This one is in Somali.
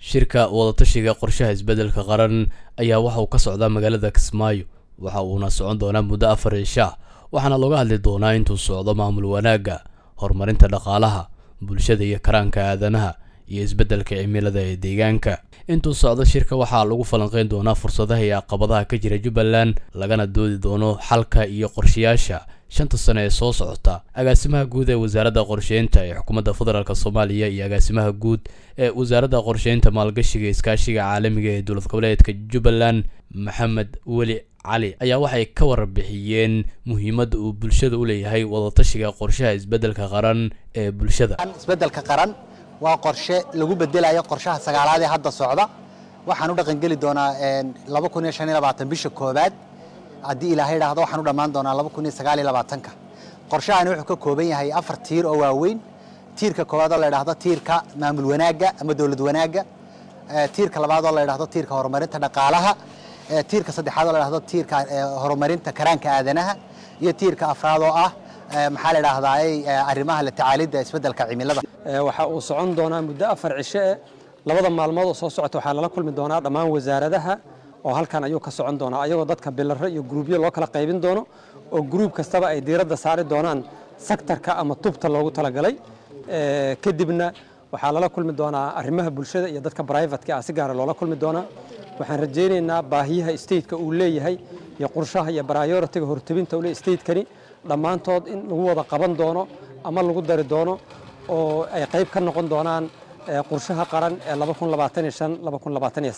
shirka wadatashiga qorshaha isbeddelka qaran ayaa waxa uu ka socdaa magaalada kismaayo waxa uuna socon doonaa muddo afar isha waxaana looga hadli doonaa intuu socdo maamul wanaagga horumarinta dhaqaalaha bulshada iyo karaanka aadanaha iyo isbeddelka cimilada ee deegaanka intuu socdo shirka waxaa lagu falanqeyn doonaa fursadaha iyo caqabadaha ka jira jubbaland lagana doodi doono xalka iyo qorshayaasha shanta sane ee soo socota agaasimaha guud ee wasaaradda qorsheynta ee xukuumadda federaalk soomaaliya iyo agaasimaha guud ee wasaaradda qorsheynta maalgashiga iskaashiga caalamiga ee dowlad goboleedka jubbaland maxamed weli cali ayaa waxay ka warbixiyeen muhiimadda uu bulshada u leeyahay wadatashiga qorshaha isbeddelka qaran ee bulshada isbeddelka qaran waa qorshe lagu bedelayo qorshaha sagaalaad ee hadda socda waxaan u dhaqangeli doonaa laba kun iyo shan iyo labaatan bisha koowaad haddii ilaahay idhaahdo waxaan u dhammaan doonaa laba kun iyo sagaal iyo labaatanka qorshahani wuxuu ka kooban yahay afar tiir oo waaweyn tiirka koowaad oo la idhaahdo tiirka maamul wanaagga ama dowlad wanaagga tiirka labaad oo la idhaahdo tiirka horumarinta dhaqaalaha tiirka saddexaad oo la idhaahdo tiirka horumarinta karaanka aadanaha iyo tiirka afraad oo ah maxaa la idhaahdaa arrimaha la tacaalidda isbeddelka cimilada waxa uu socon doonaa muddo afar cisho eh labada maalmood oo soo socota waxaa lala kulmi doonaa dhammaan wasaaradaha oo halkan ayuu ka socon doonaa ayagoo dadka bilaro iyo gruubyo loo kala qaybin doono oo gruub kastaba ay diiradda saari doonaan sektarka ama tubta loogu talagalay kadibna waxaa lala kulmi doonaa arrimaha bulshada iyo dadka brivatka ah si gaara loola kulmi doonaa waxaan rajaynaynaa baahiyaha stateka uu leeyahay iyo qorshaha iyo prioritiga hortebinta ule statekani dhammaantood in lagu wada qaban doono ama lagu dari doono oo ay qayb ka noqon doonaan qorshaha qaran ee